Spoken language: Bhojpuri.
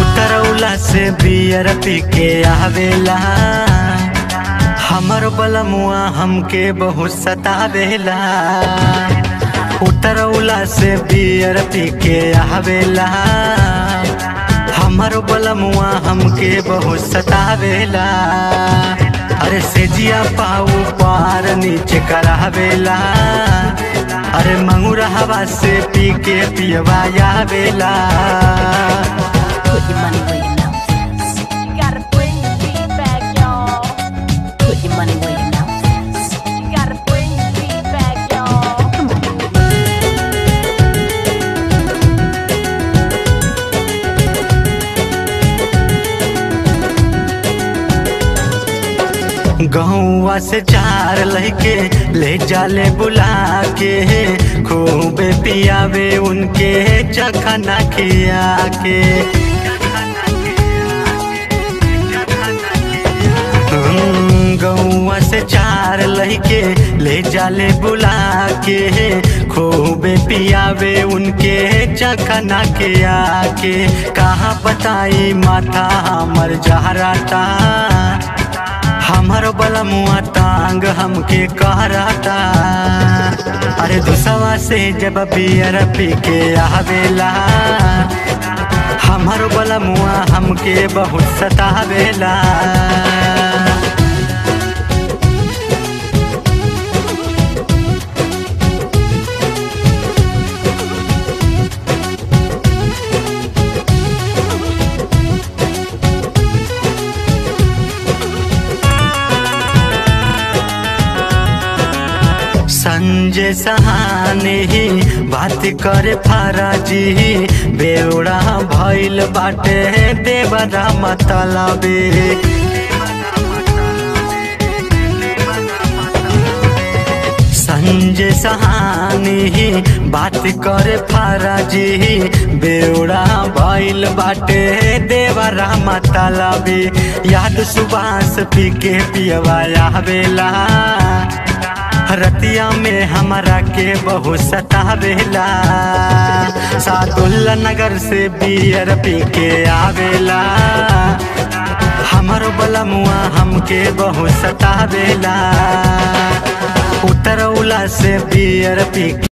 उतरौला से बियर पी के आवेला हमर बलमुआ हमके बहुत सतावेला उतरौला से बियर पी के आवेला हमर बलमुआ हमके बहुत सतावेला अरे सेजिया पाऊ पार नीचे करावेला अरे मंगूरा हवा से पी के पियवा आवेला Put your money where your mouth is. You gotta bring the beat back, y'all. Put your money where your mouth is. You gotta bring the beat back, y'all. Come on. गहुआ से चार लहके ले जाले बुला के खूब पियावे उनके चखना खिया के हम्म, गौआ से चार लहके ले जाले बुला के खूब पियावे उनके चखना के आके कहाँ बताई माथा हमर जहराता हमर बलमुआ टांग हमके कहराता अरे दुसवा से जब बियर पी के आवेला हमर बलमुआ हमके बहुत सतावेला संजय सहाने ही बात करे फराजी बेवड़ा भइल बाटे देवरा मतलबे संजय सहानी ही बात करे फराजी बेवड़ा भइल बाटे देवरा मतलबे याद सुबास पी के पियवा आवेला रतिया में हमारा के बहुत सतावेला सादुल्ला नगर से बियर पी के आवेला हमर बलमुआ हमके बहुत सतावेला उतरौला से बियर पी के